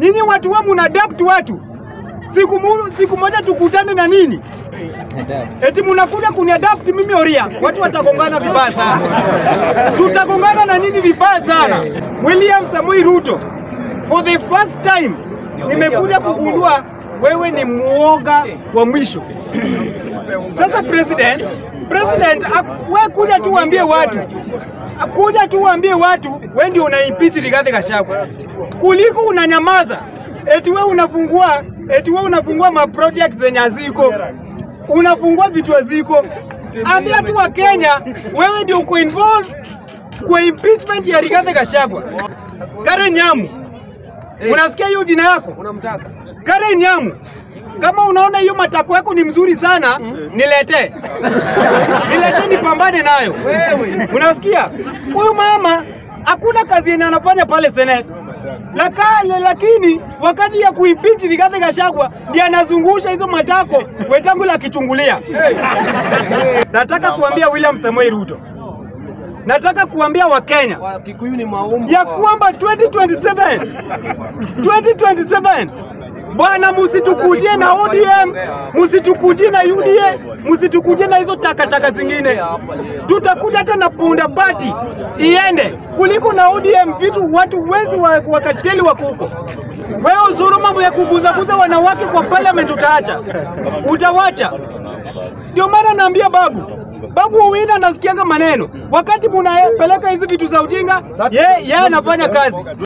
Ninyi watu wa mnadapt watu. Siku, mu, siku moja tukutane na nini? Eti mnakuja kuniadapt mimi Oria. Watu watagongana vibaya sana. Tutagongana na nini vibaya sana. William Samoei Ruto. For the first time nimekuja kugundua wewe ni muoga wa mwisho. Sasa president, president ak- we kuja tu uambie watu kuja tu uambie watu we ndio una impeach Rigathi Gachagua kuliko unanyamaza eti we unafungua eti we unafungua ma project zenye haziko unafungua vitu haziko. Ambia tu wa Kenya wewe ndio uko involved kwa impeachment ya Rigathi Gachagua. Karen Nyamu, unasikia hiyo jina yako? Unamtaka? Karen Nyamu, kama unaona hiyo matako yako ni mzuri sana, niletee niletee nipambane nayo. Unasikia? Huyu mama hakuna kazi yenye anafanya pale Senate. Lakale, lakini wakati ya kuimpeach Rigathi Gachagua ndiye anazungusha hizo matako Wetangula akichungulia. Nataka kuambia William Samoei Ruto, nataka kuambia Wakenya Wa Kikuyu ni maumbu. ya kwamba 2027 2027 bwana, musitukujie na ODM, musitukujie na UDA, musitukujie na hizo takataka zingine. Tutakuja hata na punda pati iende kuliko na ODM, vitu watu wezi wa- wakateli wako huko. Wewe uzuru mambo ya kuguzaguza wanawake kwa parliament utaacha, utawacha. Ndio maana naambia babu Babu Owino anasikianga maneno wakati munapeleka hizi vitu za ujinga, yeye yeye anafanya kazi.